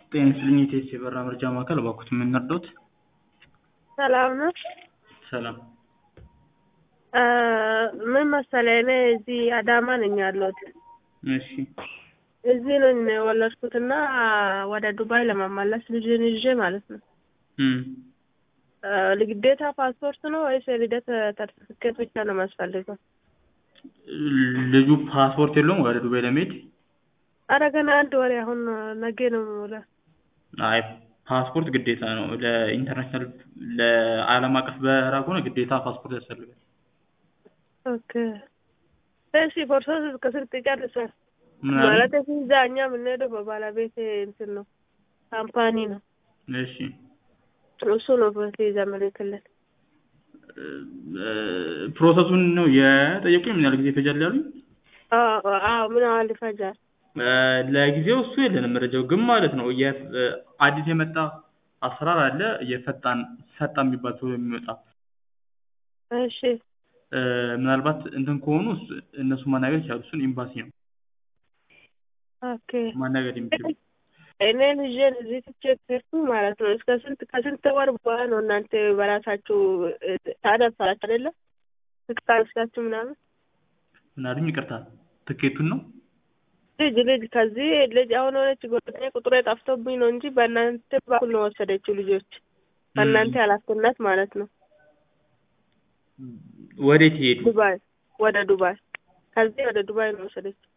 ጤና ይስጥልኝ የቴስ የበራ መርጃ ማዕከል እባክዎት ምን ልርዳዎት? ሰላም ነው። ሰላም እ ምን መሰለህ እኔ እዚህ አዳማ ነኝ ያለሁት። እሺ እዚህ ነኝ የወለድኩትና ወደ ዱባይ ለመመለስ ልጅን ይዤ ማለት ነው። እም እ ግዴታ ፓስፖርት ነው ወይስ የልደት ሰርቲፊኬት ብቻ ነው የሚያስፈልገው? ልጁ ፓስፖርት የለውም ወደ ዱባይ ለመሄድ? ኧረ ገና አንድ ወሬ አሁን ነገ ነው የምውለው። አይ ፓስፖርት ግዴታ ነው ለኢንተርናሽናል ለዓለም አቀፍ በረራ ከሆነ ግዴታ ፓስፖርት ያስፈልጋል። ኦኬ እሺ ፕሮሰስ እስከ ስንት ይጨርሳል? ምን አለ? ማለት ቪዛ እኛ የምንሄደው በባለቤቴ እንትን ነው ካምፓኒ ነው እሺ እሱ ነው ቪዛ የሚልክልን። እ ፕሮሰሱን ነው የጠየቁኝ ምን ያህል ጊዜ ይፈጃል ያሉኝ? አዎ አዎ ምን ያህል ይፈጃል? እ ለጊዜው እሱ የለንም መረጃው ግን ማለት ነው የ አዲስ የመጣ አሰራር አለ የፈጣን ፈጣን የሚባል ቶሎ የሚመጣ እሺ እ ምናልባት እንትን ከሆኑ እሱ- እነሱ ማናገር ይችላሉ እሱን ኤምባሲ ነው ኦኬ ማናገር የሚችሉ እኔ ልጄን እዚህ ትቼ ከሄድኩ ማለት ነው እስከ ስንት ከስንት ወር በኋላ ነው እናንተ በራሳችሁ እ ታደርሳላችሁ አይደለ? ትካልሳችሁ ምናምን ምን አሉኝ ይቅርታ ትኬቱን ነው ልጅ ልጅ ከዚህ ልጅ አሁን ሆነች ጓደኛዬ ቁጥሬ ጠፍቶብኝ ነው እንጂ በእናንተ በኩል ነው ወሰደችው ልጆች በእናንተ ኃላፊነት ማለት ነው። ወዴት ይሄዱ? ዱባይ ወደ ዱባይ ከዚህ ወደ ዱባይ ነው ወሰደችው።